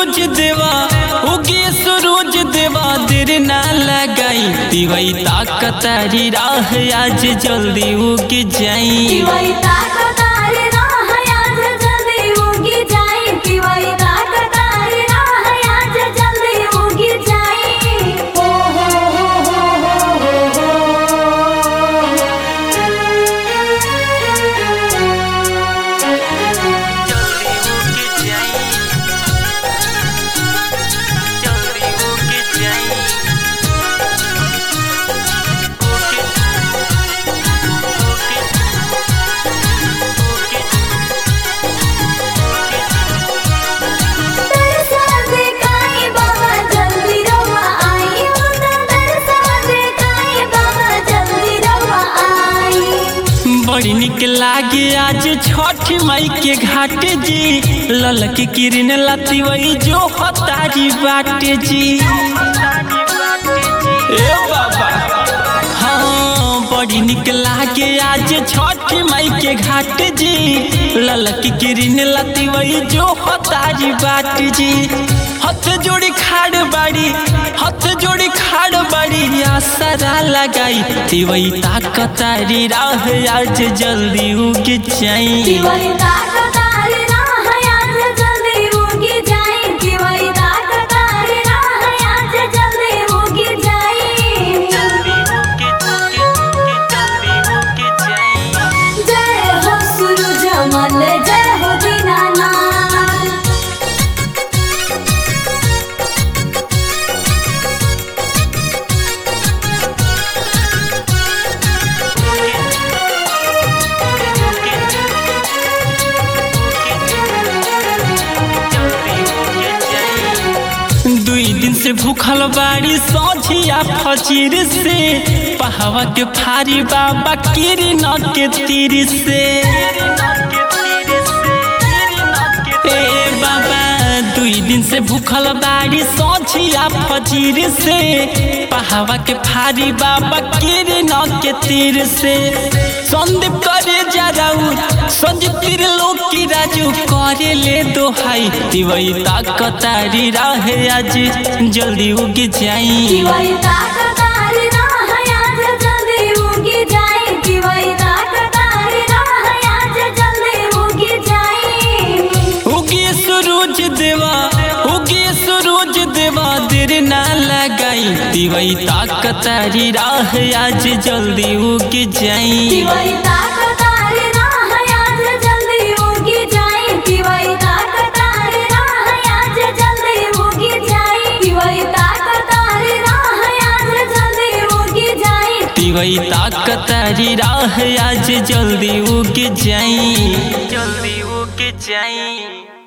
सूरज देवा उगे सूरज देवा देर ना लगाई दिवई ताकतारी राह आज जल्दी उग जाई दिवाई ताकतारी राह आज जल्दी उगी जाई दिवाई ताकतारी राह आज जल्दी उगी जाई ओ हो हो हो हो तरसा देखाई बाबा जल्दी रवा आई उता तरसा देखाई बाबा जल्दी रवा आई बड़ी निक लागे आज छठ मई के घाट जी ललक किरण लती वही जो हतारी बाटे जी ए बाबा हाँ बड़ी निक लागे आज छठ मई के घाट जी ललक किरण लती वही जो हतारी बाट जी हथ जोड़ी खाड़ बाड़ी हथ जोड़ी खाड़ बाड़ी आसरा लगाई तिवई ताकतारी राह आज जल्दी उग जाई दिवाई ताकतारी राह आज जल्दी उगी जाई दिवाई ताकतारी राह आज जल्दी उगी जाई जय हो सूरज मल जय हो दीनानाथ दुई दिन से भूखल बाड़ी सौझिया फजीर से पहावा के फारी बाबा किरण के तीर से ए बाबा दुई दिन से भूखल बाड़ी सौझिया फजीर से पहावा के फारी बाबा किरण के तीर से संदीप करे जराऊ संजीव तीर लोग की राजू करे ले दोहाई दिवई ताकतारी राह आज जल्दी उग जाई दिवाई ताकतारी राह आज जल्दी उगी जाई दिवाई ताकतारी राह आज जल्दी उगी जाई उगे सूरज देवा उगे सूरज देवा देर ना लगाई दिवई ताकतारी राह आज जल्दी उग जाई दिवाई ताकतारी राह आज जल्दी उगी जाई दिवाई ताकतारी राह आज जल्दी उगी जाई दिवाई ताकतारी राह आज जल्दी उगी जाई दिवई ताकतारी राह आज जल्दी उग जाई जल्दी उग जाई